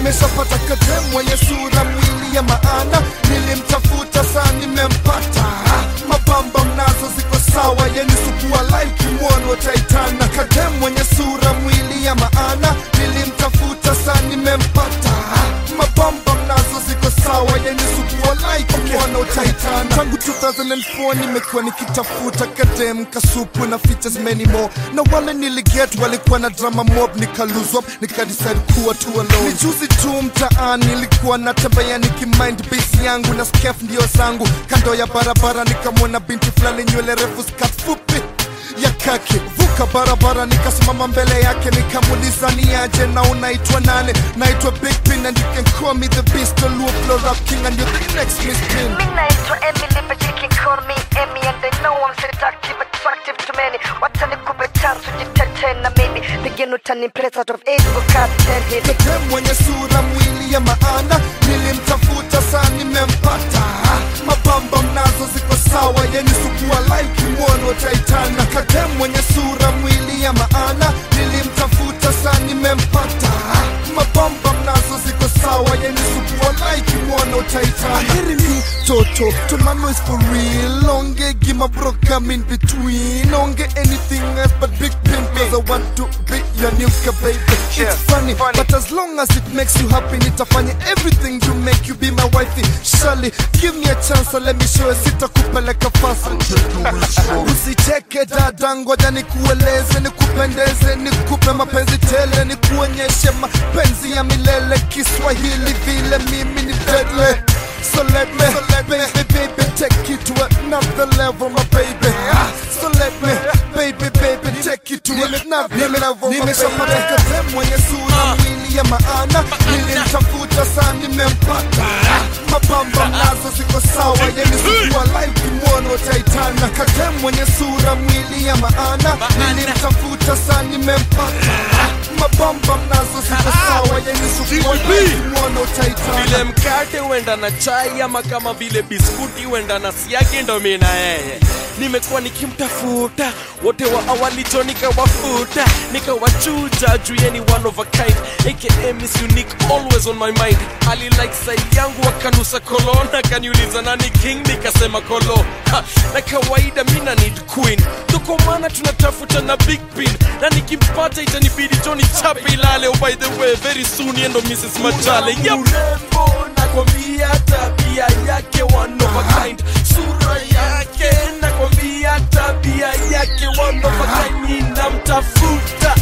nimeshapata kadem mwenye sura mwili ya maana nilimtafuta saa nimempata mabamba mnazo ziko sawa yeni sukua like mwono taitana kadem mwenye sura mwili ya maana nilimtafuta saa nimempata mabamba mnazo ziko sawa yeni sukua like mwono taitana tangu 2004 nimekuwa nikitafuta kadem kasupu na features many more na wale niliget walikuwa na drama mob nikaluzwa nikadecide kuwa tu alone ni juzi tu mtaani nilikuwa natembea nikimind base yangu na skef ndio zangu kando ya barabara nikamwona binti fulani nywele refu skat fupi ya kaki vuka barabara nikasimama mbele yake nikamuliza ni aje na unaitwa nane naitwa big pin and you can call me the beast the Luo flow rap king and you're the next miss pin Me naitwa Emily but you can call me Emmy and they know I'm seductive, attractive to many Wacha nikupe chance ujitete na mimi Pigeni utanimpress out of age ukaa tende Kadem mwenye sura mwili ya maana nilimtafuta saa nimempata mabamba mnazo ziko sawa yeni sukua like mwono taitana Kadem mwenye sura mwili ya maana nilimtafuta saa nimempata mabamba mnazo ziko sawa yeni sukua like mwono taitana Aheri mi toto tomano is for real onge gima bro come in between onge anything else but big pin cause I want to be your new baby Yeah, it's funny, funny. but as long as it makes you happy nitafanya everything to make you be my wifey Shali, give me a chance and let me show you sitakupeleka fasi usicheke dada ngoja nikueleze nikupendeze nikupe mapenzi tele nikuonyeshe mapenzi ya milele kiswahili vile mimi ni deadly So let me, baby, baby, take it to another level, my baby. So let me, baby, baby, take it to another level, my baby. Kadem mwenye sura mwili ya maana, nilimtafuta saa nimempata. Mabamba mnazo ziko sawa, yeni sikuwa live kimwono taitana. Kadem mwenye sura mwili ya maana, nilimtafuta saa nimempata. Mabamba mnazo ziko sawa, yeni sikuwa live kimwono taitana. vile mkate huenda na chai ama kama vile biskuti huenda na siagi ndo mi na yeye nimekuwa nikimtafuta wote wa awali jo nikawafuta nikawachuja juu yeni one of a kind aka miss unique always on my mind ali like side yangu akanusa kolon akaniuliza nani king nikasema kolo ha, na kawaida mina need queen tuko maana tunatafuta na big pin na nikimpata itanibidi joni chape ilale oh, by the way very soon yendo mrs machale yep. urembo nakwambia tabia yake one of a kind sura yake nakwambia tabia yake one of a kind ninamtafuta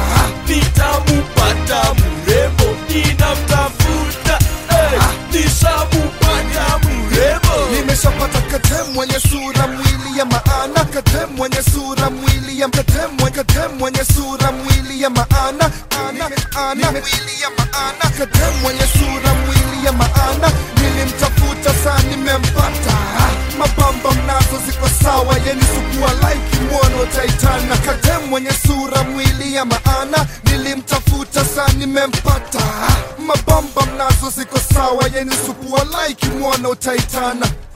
nitamupata mrembo ninamtafuta hey, nishamupata mrembo nimeshapata kadem mwenye sura mwili ya maana kadem mwenye sura mwili ya kadem mwenye kadem mwenye sura mwili ya maana ana ana mwili ya maana kadem mwenye sura mwili ya maana nilimtafuta saa nimempata mabamba mnazo ziko sawa yeni sukua like mwono taitana kadem mwenye sura mwili ya maana nilimtafuta saa nimempata mabamba mnazo ziko sawa yeni sukua like mwono taitana